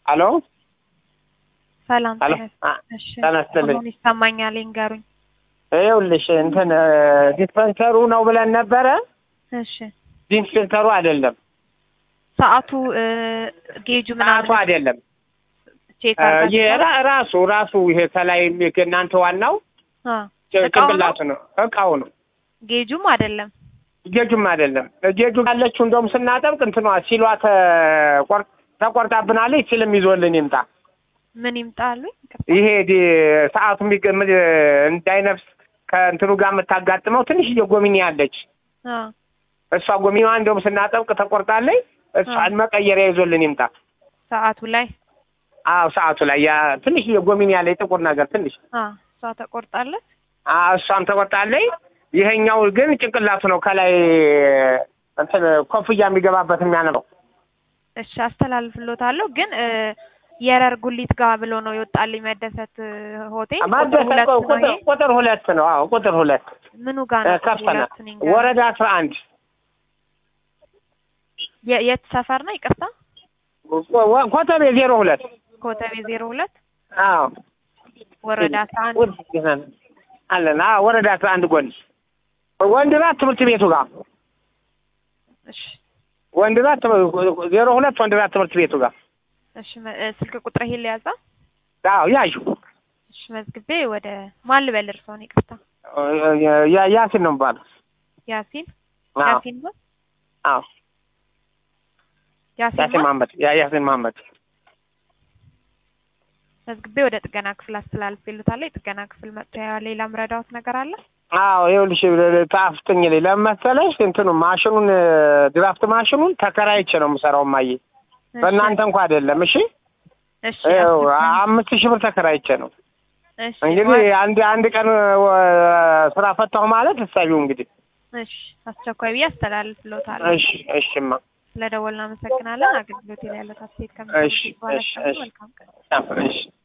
አሎ ሰላም አሎ ጤና አ- እሺ ጤና ይስጥልኝ። አሁን ይሰማኛል ይንገሩኝ ይኸውልሽ እንትን ዲስፐንሰሩ ነው ብለን ነበረ። እሺ ዲስፐንሰሩ አይደለም፣ ሰዓቱ እ፣ ጌጁ ሰዓቱ ምናምን አይደለም። ቼክ እ፣ አድርጋችሁ ይሄ ራ- ራሱ ራሱ ይሄ ከላይ የሚ- እናንተ ዋናው አ ጭ- እቃው ነው? ጭንቅላቱ ነው እቃው ነው። ጌጁም አይደለም ጌጁም አይደለም። ጌጁ ያለችው እንደውም ስናጠብቅ እንትኗ ሲሏ ተቆር- ተቆርጣብናለች። ሲልም ይዞልን ይምጣ። ምን ይምጣሉ ይሄ ዲ- ሰዓቱ የሚገ- ም- እንዳይነፍስ ከእንትኑ ጋር የምታጋጥመው ትንሽዬ ጎሚኒ አለች። አ እሷ ጎሚኒዋ እንደውም ስናጠብቅ ተቆርጣለች። እሷን መቀየሪያ ይዞልን ይምጣ። ሰዓቱ ላይ አዎ ሰዓቱ ላይ ያ ትንሽዬ ጎሚኒ ያለ ጥቁር ነገር ትንሽ አ እሷ ተቆርጣለች አዎ እሷም ተቆርጣለች። ይሄኛው ግን ጭንቅላቱ ነው ከላይ እንትን ኮፍያ የሚገባበት የሚያነበው እሺ አስተላልፍሎታለሁ ግን እ፣ የረር ጉሊት ጋር ብሎ ነው የወጣልኝ መደሰት እ፣ ሆቴል ቁጥር ማደሰ ሁለት ነው ቁጥር ይሄ ቁጥር ሁለት ነው። አዎ ቁጥር ሁለት ምኑ ጋር ነው ቁጥር ከፍተና ሁለት ንገረኝ። ወረዳ አስራ አንድ የ- የት ሰፈር ነው ይቅርታ ኮተቤ ዜሮ ሁለት ኮተቤ ዜሮ ሁለት አዎ ወረዳ አስራ አንድ ወድ- አለን አዎ ወረዳ አስራ አንድ ጎን ወንድራት ትምህርት ቤቱ ጋር እሺ ወንድራት ትምህርት- ዜሮ ሁለት ወንድራት ትምህርት ቤቱ ጋር እሺ መ- እ፣ ስልክ ቁጥር ይሄን ሊያዛ አዎ ያዩ እሺ መዝግቤ ወደ ማን ልበል እርስዎን ይቅርታ ያ- ያሲን ነው የሚባለው ያሲን አዎ ያሲን ነው አዎ ያሲን ያሲን ማን? መሀመድ ያ- ያሲን መሀመድ መዝግቤ ወደ ጥገና ክፍል አስተላልፌልዎታለሁ የጥገና ክፍል መጥቶ ያው ሌላ ምረዳዎት ነገር አለ አዎ ይኸውልሽ ጣፍጥኝ ላይ ለምን መሰለሽ እንትኑ ማሽኑን ድራፍት ማሽኑን ተከራይቼ ነው የምሰራው ማየ እሺ፣ በእናንተ እንኳ አይደለም እሺ እሺ ይኸው አስቸኳይ- አምስት ሺህ ብር ተከራይቼ ነው እሺ እንግዲህ ወይ- አንድ አንድ ቀን ወ- ስራ ፈታሁ ማለት እሳቢው እንግዲህ እሺ አስቸኳይ ብዬ አስተላልፍልዎታለሁ እሺ እሺማ ስለደወልን አመሰግናለን አገልግሎት ላይ ያለው አስተያየት እሺ፣ ከምትሰጡት በኋላ እሺ፣ እሺ። መልካም ቀን እሺ